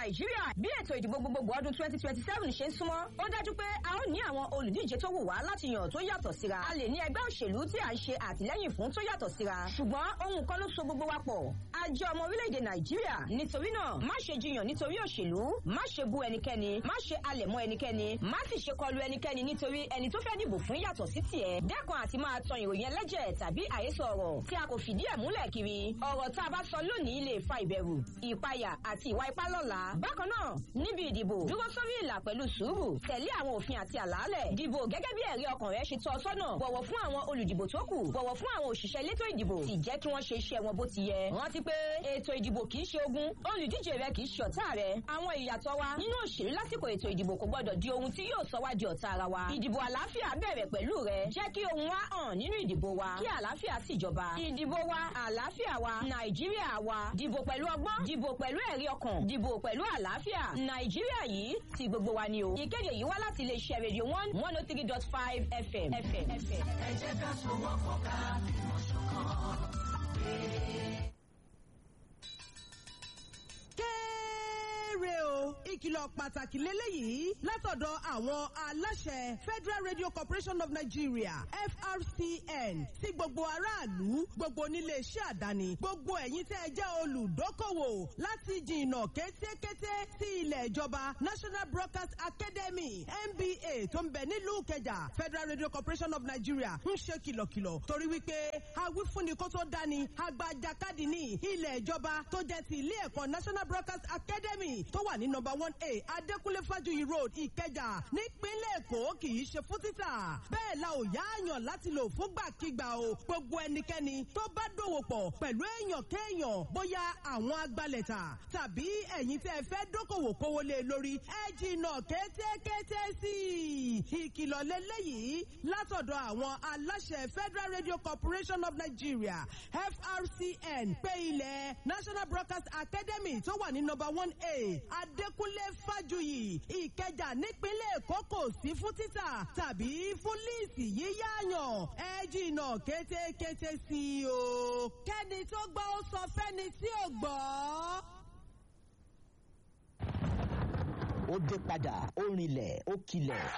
nàìjíríà bí ètò ìdìbò gbogbogbò ọdún twenty twenty seven ṣe ń súnmọ́ ó dájú pé a ó ní àwọn olùdíje tó wù wá láti yàn tó yàtọ̀ síra a lè ní ẹgbẹ́ òṣèlú tí à ń ṣe àtìlẹ́yìn fún tó yàtọ̀ síra ṣùgbọ́n ohun kan ló so gbogbo wa pọ̀ a jẹ́ ọmọ orílẹ̀-èdè nàìjíríà nítorí náà má ṣe jiyàn nítorí òṣèlú má ṣe bú ẹnikẹ́ni má ṣe alẹ̀ mọ́ ẹnikẹ́ni má sì ṣe kọlu ẹnikẹ́ni nítorí ẹni tó fẹ́ dìbò fún yàtọ̀ sí tiẹ̀ dẹ́kun àti máa tan ìròyìn ẹlẹ́jẹ̀ tàbí àhesọ ọ̀rọ̀ tí a kò fìdí ẹ̀ múlẹ̀ kiri ọ̀rọ̀ tá a bá sọ lónìí lè fa ìbẹ̀rù ìpayà àti ìwà ipá lọ́la bákan náà níbi ìdìbò dúró sórí ìlà pẹ̀lú sùúrù tẹ̀lé àwọn òfin àti àlàálẹ̀ dìbò gẹ́gẹ́ bí ẹ̀rí ọkàn rẹ ṣe tọ́ ọ sọ́nà bọ̀wọ̀ fún àwọn olùdìbò tó kù bọ̀wọ̀ fún àwọn òṣìṣẹ́ elétò ìdìbò sì jẹ́ kí wọ́n ṣe iṣẹ́ wọn bó ti yẹ rántí pé ètò ìdìbò kì í ṣe ogun olùdíje rẹ kì í ṣe ọ̀tá rẹ àwọn ìyàtọ̀ wa nínú òṣèlú lásìkò ètò ìdìbò kò gbọdọ̀ di ohun tí yóò sọ wá di ọ̀tá ara wa ìdìbò àlàáfíà bẹ̀rẹ̀ pẹ̀lú rẹ jẹ́ kí ohun wa hàn nínú ìdìbò wa kí àlàáfíà sì jọba ìdìbò wa àlàáfíà wa nàìjíríà wa dìbò pẹ̀lú ọgbọ́n dìbò pẹ̀lú ẹ̀rí ọkàn dìbò pẹ̀lú àlàáfíà nàìjíríà yìí ti gbogbo wa ni o ìkéde yìí wá láti iléeṣẹ́ rédíò one one oh three dot five fm. ẹ jẹ́ ká sowọ́pọ̀ ká fìmọ̀ ṣọ̀kan. kéré o ìkìlọ̀ pàtàkì lélẹ́yìí látọ̀dọ̀ àwọn aláṣẹ federal radio corporation of nigeria frcn sí gbogbo aráàlú gbogbo oníléeṣẹ́ àdáni gbogbo ẹ̀yin tẹ́ ẹ jẹ́ olùdókòwò láti jìnnà kétékété sí ilẹ̀ ìjọba national broadcast academy nba tó ń bẹ nílùú kẹjà federal radio corporation of nigeria ń ṣe kìlọ̀kìlọ̀ torí wípé awífúnni kó tó dání agbajakadì ní ilẹ̀ ìjọba tó jẹ́ ti ilé ẹ̀kọ́ national broadcast academy tó wà ní nọmba one a adékúnlé fájuyì road ìkẹjà nípínlẹ̀ èkó kì í ṣe fún títà bẹ́ẹ̀ la ò yáàyàn láti lò fúngbàkigbà o gbogbo ẹnikẹ́ni tó bá dòwò pọ̀ pẹ̀lú èèyàn kéèyàn bóyá àwọn agbalẹ̀ta tàbí ẹ̀yin tẹ́ ẹ fẹ́ dókòwò kówó lé lórí ẹ jìnnà kétékété sí i ìkìlọ̀ lélẹ́yìí látọ̀dọ̀ àwọn aláṣẹ federal radio corporation of nigeria frcn pé ilẹ̀ national broadcast academy tó wà ní nọmba one a adékúnlé fájuyì ìkẹjà nípínlẹ̀ èkó kò sí fún títà tàbí fún líìsì yíyáyàn ẹ jìnnà kétékété sí i o kẹ́ni tó gbọ́ ó sọ fẹ́ni tí ò gbọ́. ó dé padà ó rinlẹ̀ ó kilẹ̀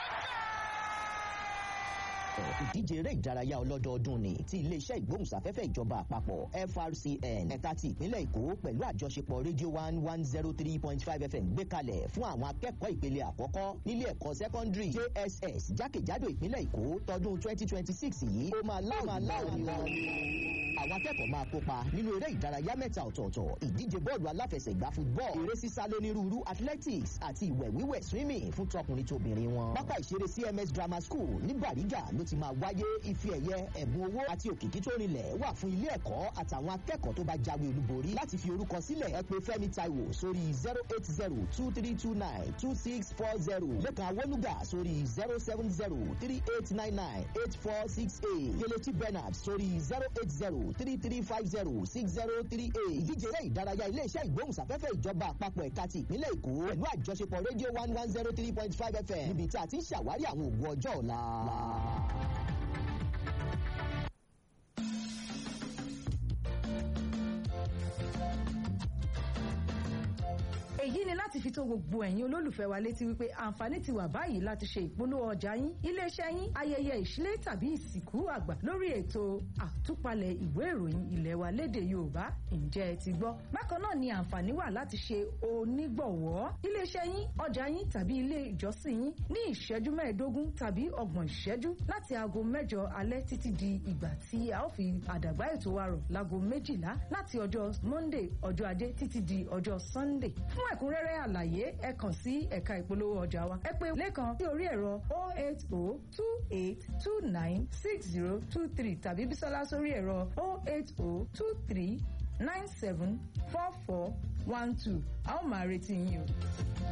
ìdíje eré ìdárayá ọlọ́dọọdún ni ti iléeṣẹ́ ìgbóhùnsáfẹ́fẹ́ ìjọba àpapọ̀ frcn ẹ̀ka ti ìpínlẹ̀ èkó pẹ̀lú àjọṣepọ̀ radio one one zero three point five fm gbé kalẹ̀ fún àwọn akẹ́kọ̀ọ́ ìpele àkọ́kọ́ nílé ẹ̀kọ́ secondary jss jákèjádò ìpínlẹ̀ èkó tọdún twenty twenty six yìí ó máa láwọn láwọn ni wọn àwọn akẹ́kọ̀ọ́ máa kópa nínú eré ìdárayá mẹ́ta ọ̀tọ̀ọ̀tọ̀ ìdíje bọ́ọ̀lù aláfẹsẹ̀gbá football eré sísá lónírúurú athletics àti ìwẹ̀ wíwẹ̀ swimming fún tọkùnrin tóbìnrin wọn. pápá ìṣeré cms grammar school ní bàrígà ló ti máa wáyé ife ẹ̀yẹ ẹ̀bùn owó àti òkìkí tó rinlẹ̀ wà fún ilé ẹ̀kọ́ àtàwọn akẹ́kọ̀ọ́ tó bá jáwé olúborí láti fi orúkọ sílẹ̀ ẹ pé fẹ́mi taiwo sórí zero eight zero two three two nine two six four zero lẹ́kàn awolúgà sórí zero seven zero three eight nine nine eight four six eight kelechi bernard sórí zero eight zero three three five zero six zero three eight ìdíje eré ìdárayá iléeṣẹ́ ìgbóhùnsáfẹ́fẹ́ ìjọba àpapọ̀ ẹ̀ka ti ìpínlẹ̀ èkó pẹ̀lú àjọṣepọ̀ rédíò one one zero three point five fm níbi tí a ti ń ṣàwárí àwọn òògùn ọjọ́ ọ̀la. èyí ni láti fi tó gbogbo ẹ̀yin olólùfẹ́ wa létí wípé àǹfààní ti wà báyìí láti ṣe ìpolówó ọjà yín iléeṣẹ́ yín ayẹyẹ ìṣílẹ̀ tàbí ìsìnkú àgbà lórí ètò àtúpalẹ̀ ìwé ìròyìn ilẹ̀ wa lédè yorùbá ǹjẹ́ ẹ ti gbọ́ bákan náà ni àǹfààní wà láti ṣe onígbọ̀wọ́ iléeṣẹ́ yín ọjà yín tàbí ilé ìjọsìn yín ní ìṣẹ́jú mẹ́ẹ̀ẹ́dógún tàbí ọgbọ̀n ìṣẹ́jú láti aago mẹ́jọ alẹ́ títí di ìgbà tí a ó fi àdàgbà ètò wa rọ̀ láago méjìlá láti ọjọ́ monday ọjọ́ ajé títí di ọjọ́ sunday fún ẹ̀kúnrẹ́rẹ́ àlàyé ẹ kàn sí ẹ̀ka ìpolówó ọjà wa ẹ pè lẹ́kàn sí orí ẹ̀rọ 08028296023 tàbí bísọ́lá sórí ẹ̀rọ 08023974412 a ó máa retí yín o.